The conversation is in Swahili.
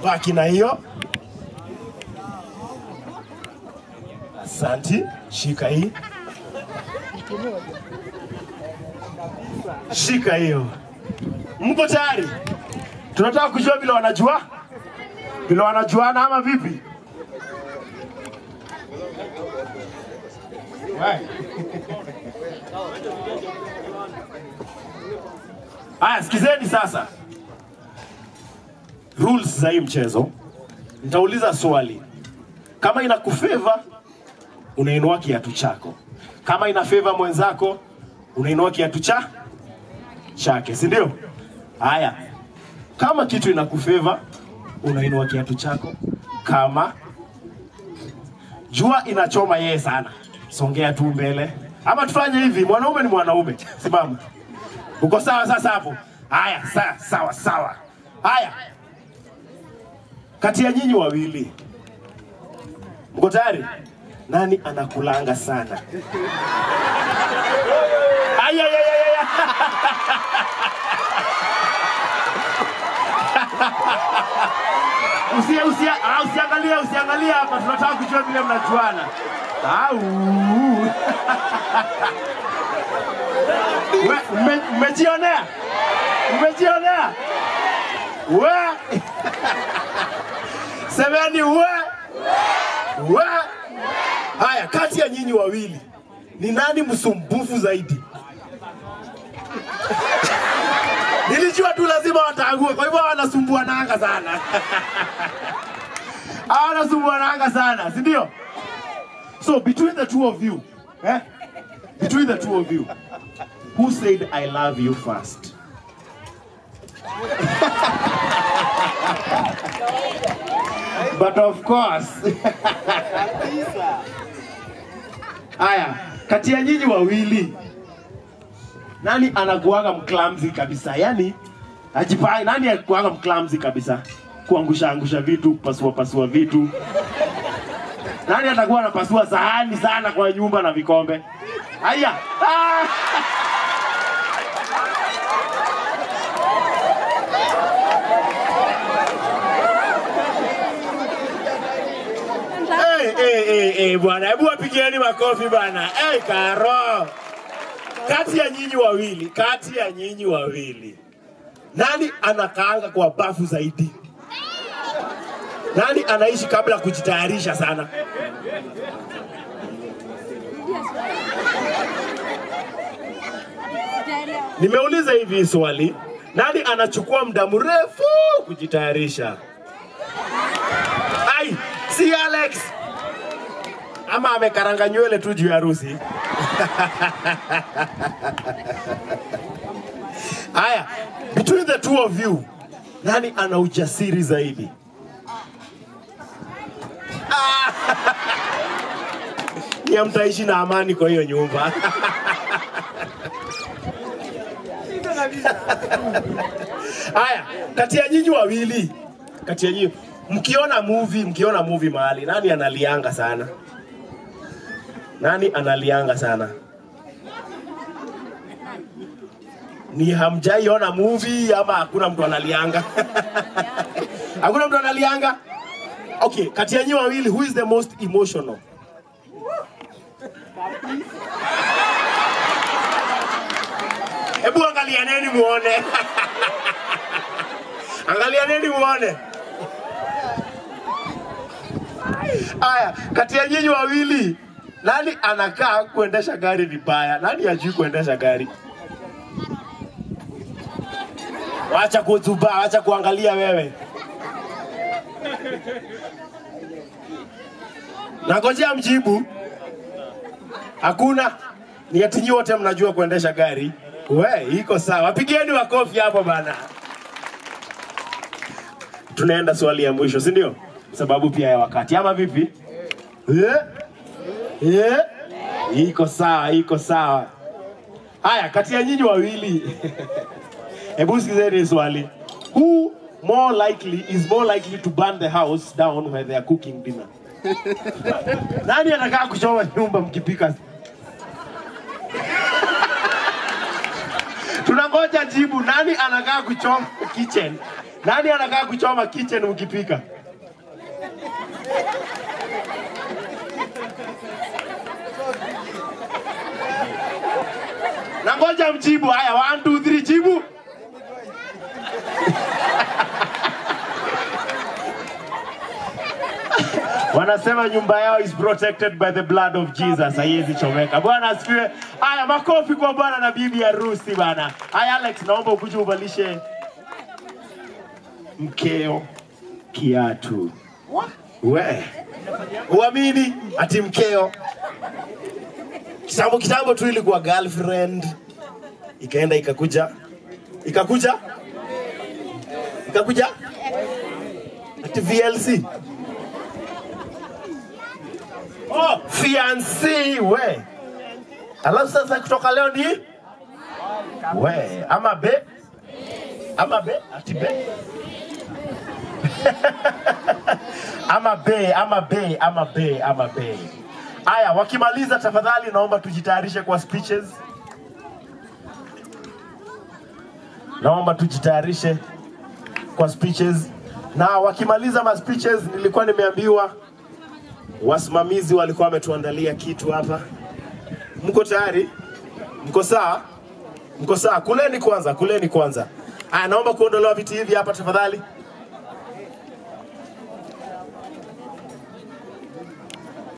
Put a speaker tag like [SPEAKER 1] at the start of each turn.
[SPEAKER 1] baki na hiyo. Asanti, shika hii, shika hiyo. Mko tayari? Tunataka kujua vile wanajua vile wanajuana ama vipi? Right. Aya, sikizeni sasa rules za hii mchezo. Nitauliza swali, kama ina kufeva unainua kiatu chako, kama ina feva mwenzako unainua kiatu cha chake, si ndio? Haya, kama kitu ina kufeva unainua kiatu chako, kama jua inachoma yeye sana, songea tu mbele, ama tufanye hivi, mwanaume ni mwanaume, simama. Uko sawa sasa hapo? Haya, sawa sawa sawa. Haya, kati ya nyinyi wawili mko tayari? Nani anakulanga sana? Aya, aya, aya, aya. Usia, usia, ah, usiangalia, usiangalia hapa, tunataka kujua vile mnajuana. Au. We, mme- Mmejionea? Mmejionea? We. Semeni we. We. Haya, kati ya nyinyi wawili ni nani msumbufu zaidi? Nilijua tu lazima wataangue, kwa hivyo wanasumbuananga sana. Hawa wanasumbuananga sana, si ndio? So between the two of you, eh? Between the two of you, who said I love you first? But of course. Haya, kati ya nyinyi wawili nani anakuanga mclamsy kabisa? Yaani ajipai, nani anakuanga mclamsy kabisa? Kuangusha angusha vitu, kupasua pasua vitu. Nani atakuwa anapasua sahani sana kwa nyumba na vikombe? Haya. Ah! Hey, hey, hey, hey, bwana, hebu wapigieni makofi bwana. Hey, Karo, kati ya nyinyi wawili, kati ya nyinyi wawili, nani anakaanga kwa bafu zaidi? Nani anaishi kabla ya kujitayarisha sana? Nimeuliza hivi swali, nani anachukua muda mrefu kujitayarisha? Ai, si Alex ama amekaranga nywele tu juu ya harusi? Haya, between the two of you, nani ana ujasiri zaidi? Ah! Ni mtaishi na amani kwa hiyo nyumba. Haya, kati ya nyinyi wawili, kati ya nyinyi mkiona movie, mkiona movie mahali, nani analianga sana? Nani analianga sana? Ni hamjaiona movie ama hakuna mtu analianga? hakuna mtu analianga? Okay, kati ya nyinyi wawili, who is the most emotional? Hebu angalianeni muone. angalianeni muone. Aya, kati ya nyinyi wawili nani anakaa kuendesha gari vibaya? Nani hajui kuendesha gari? Wacha kuzuba, wacha kuangalia wewe. Nangojea mjibu. Hakuna. Ni ati nyinyi wote mnajua kuendesha gari. We, iko sawa. Pigeni makofi hapo bana. Tunaenda swali ya mwisho, si ndio? Sababu pia ya wakati, ama vipi? Eh? Eh? Iko sawa, iko sawa. Haya, kati ya nyinyi wawili, hebu sikizeni swali. Who more likely is more likely to burn the house down when they are cooking dinner? Nani anakaa kuchoma nyumba mkipika? Tunangoja jibu. Nani anakaa kuchoma kitchen Nani anakaa kuchoma kitchen mkipika? Na ngoja mjibu. Haya, one, two, three, jibu. Wanasema nyumba yao is protected by the blood of Jesus, haiwezi chomeka. Bwana asifiwe. Haya, makofi kwa bwana na bibi harusi bana. Haya, Alex, naomba ukuje uvalishe mkeo kiatu. We uamini ati mkeo kitambo kitambo tu ilikuwa girlfriend, ikaenda ikakuja ikakuja ikakuja ati VLC Oh, fiancé we. Alafu sasa kutoka leo ni we ama be ama be ati be ama be ama be ama be ama be. Aya, wakimaliza tafadhali, naomba tujitayarishe kwa speeches. Naomba tujitayarishe kwa speeches, na wakimaliza ma speeches, nilikuwa nimeambiwa wasimamizi walikuwa wametuandalia kitu hapa. Mko tayari? Mko sawa? Mko sawa? Kuleni kwanza, kuleni kwanza. Aya, naomba kuondolewa viti hivi hapa tafadhali.